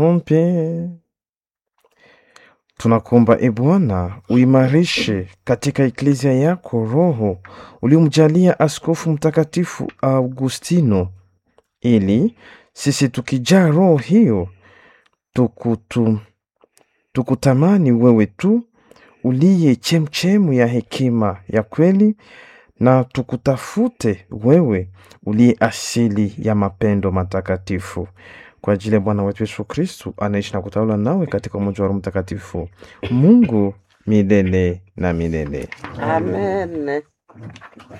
Ombe. Tunakuomba e Bwana, uimarishe katika eklezia yako roho uliomjalia Askofu Mtakatifu Augustino, ili sisi tukijaa roho hiyo tukutu, tukutamani wewe tu uliye chemchemu ya hekima ya kweli, na tukutafute wewe uliye asili ya mapendo matakatifu kwa ajili ya Bwana wetu Yesu Kristu anaishi na kutawala nawe katika umoja wa Roho Mtakatifu, Mungu milele na milele. Amen.